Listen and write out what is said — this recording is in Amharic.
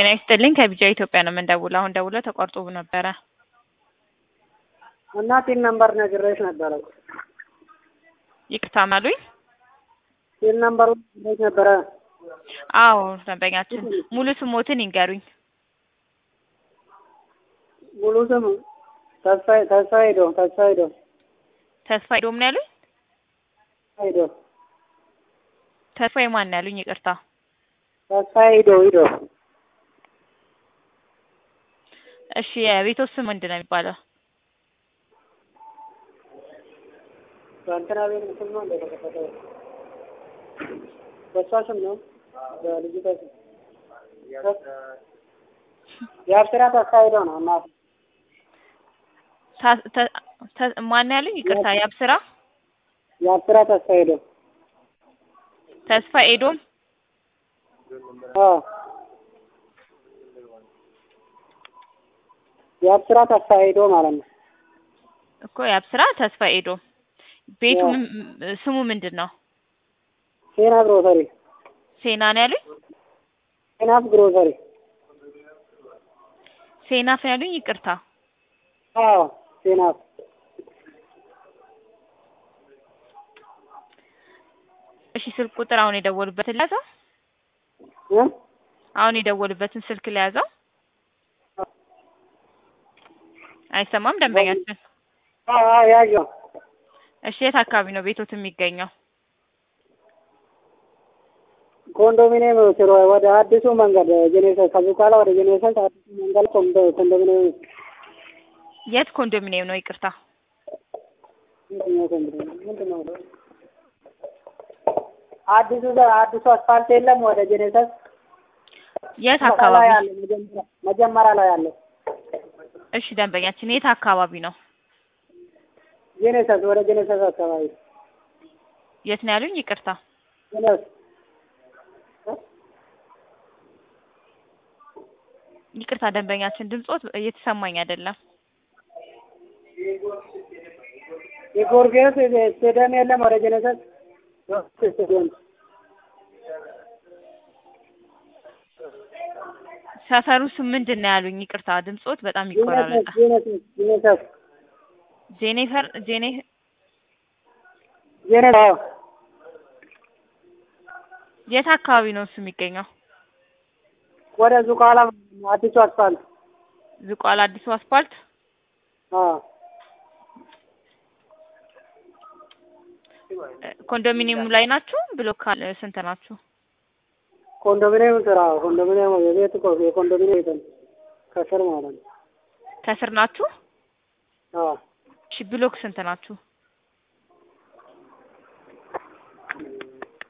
ይስጥልኝ ከቢጃ ኢትዮጵያ ነው የምንደውለው። አሁን ደውለው ተቋርጦ ነበረ። እናቴን ነምበር ነግሬሽ ነበረ። ይቅርታ ማሉኝ። ሲል ነምበሩ ነግሬሽ ነበረ። አዎ ደንበኛችን ሙሉ ስሞትን ይንገሩኝ። ሙሉ ስም ተስፋ ተስፋ ሄዶ ተስፋ ሄዶ ተስፋ ሄዶም ነው ያሉኝ። ሄዶ ተስፋ የማን ነው ያሉኝ? ይቅርታ ተስፋ ሄዶ ሄዶ እሺ የቤቶት ስም ምንድን ነው የሚባለው? በእንትና ቤት ስም ነው እንደተከፈተው በሷ ስም ነው በልጅቷ ስም የአብስራ ተስፋ ሄዶ ነው እናት ታ- ተ- ተ- ማን ያሉኝ? ይቅርታ የአብስራ የአብስራ ተስፋ ሄዶ ተስፋ ኤዶም አዎ የአብስራ ተስፋ ሄዶ ማለት ነው። እኮ የአብስራ ተስፋ ኤዶም ቤቱ አዎ። ምን- ስሙ ምንድን ነው? ሴናፍ ግሮሰሪ ሴና ነው ያሉኝ። ሴናፍ ግሮሰሪ ሴናፍ ነው ያሉኝ። ይቅርታ አዎ ሴናፍ እሺ ስልክ ቁጥር አሁን የደወሉበትን ለያዘው እ አሁን የደወሉበትን ስልክ ለያዘው አይሰማም ደንበኛችን። አዎ አዎ ያየው እሺ የት አካባቢ ነው ቤቶት የሚገኘው? ኮንዶሚኒየም ስሮ ወደ አዲሱ መንገድ ጄኔሬሽን ከዙቃላ ወደ ጄኔሬሽን አዲሱ መንገድ ኮንዶ- ኮንዶሚኒየም የት ኮንዶሚኒየም ነው? ይቅርታ የትኛው ኮንዶሚኒየም ምንድን ነው? አዲሱ አዲሱ አስፋልት የለም ወደ ጄኔሬሽን የት ላይ አካባቢ? ያለ መጀመሪያ መጀመሪያ ላይ ያለ እሺ ደንበኛችን የት አካባቢ ነው? ጄኔሬሽን ወደ ጄኔሬሽን አካባቢ የት ነው ያሉኝ? ይቅርታ ጄኔሬሽን ይቅርታ ደንበኛችን ድምጾት እየተሰማኝ አይደለም። የጎርጌስ ስቴዲየም የለም ወደ ጄኔሬሽን ስቴዲየም ሰፈሩ ስም ምንድን ነው ያሉኝ? ይቅርታ ድምጾት በጣም ይቆራረጣል። ጄኔሬሽን ጄኔሬሽን ጄኔፈር ጄኔ ጄኔሬሽን የት አካባቢ ነው እሱ የሚገኘው? ወደ ዙቃላ አዲሱ አስፋልት ዝቋላ አዲሱ አስፓልት። አዎ ኮንዶሚኒየሙ ላይ ናችሁ? ብሎክ ካለ ስንት ናችሁ? ኮንዶሚኒየም ስራ ኮንዶሚኒየም የቤት እኮ የኮንዶሚኒየም ቤት ነው። ከስር ማለት ነው። ከስር ናችሁ? አዎ እሺ ብሎክ ስንት ናችሁ?